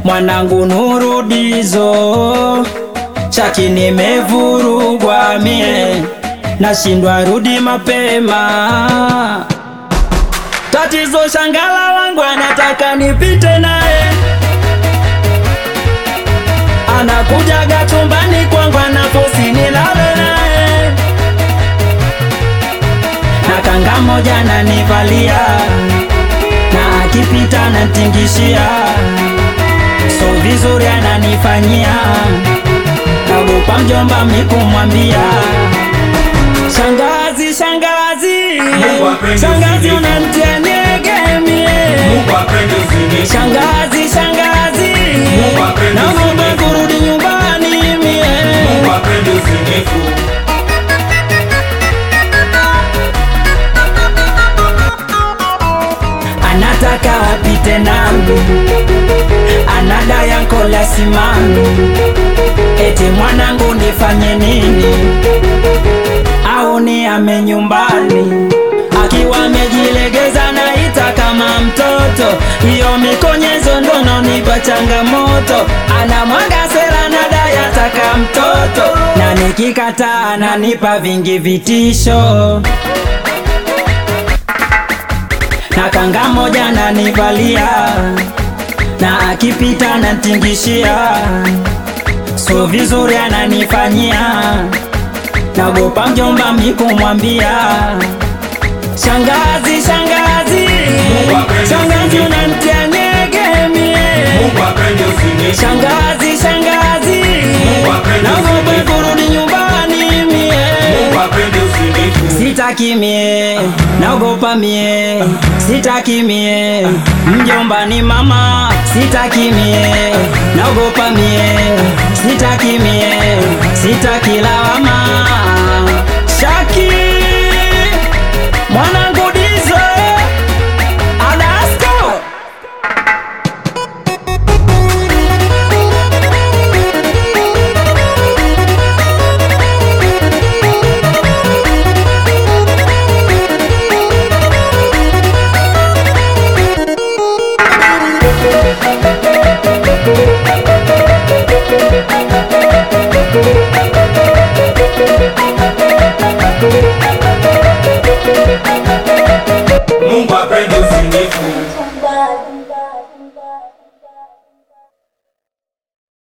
mwanangu nurudizo chaki nimevurugwa mie nashindwa rudi mapema tatizo shangala wangu anataka nipite naye anakujaga chumbani kwangu anafosi nilale naye na kanga moja nanivalia na akipita natingishia so vizuri ananifanyia nagopa mjomba mikumwambia shangazi shangazi Mungu apende shangazi usinifu. unantia niegemie Mungu apende usinifu. shangazi shangazi Mungu apende naomba usinifu. kurudi nyumbani mie Mungu apende usinifu. anataka apite nami anadaya nkola simami eti mwanangu nifanye nini au ni ame nyumbani akiwa amejilegeza naita kama mtoto hiyo mikonyezo ndono nipa changamoto anamwaga sera nadaya taka mtoto na nikikataa ananipa vingi vitisho na kanga moja nanivalia na akipita natingishia so vizuri ananifanyia nagopa mjomba mikumwambia shangazi shangazi Mungu apende shangazi usinifu. unantia nyegemie Mungu apende usinifu. shangazi shangazi Mungu apende nagopa usinifu. kurudi nyumbani mie Mungu apende usinifu. sitaki mie naogopa mie sitaki mie mjomba ni mama sitaki mie naogopa mie sitaki mie sitaki lawama shaki mwanangu dizo adasko Mungu apende usinifu.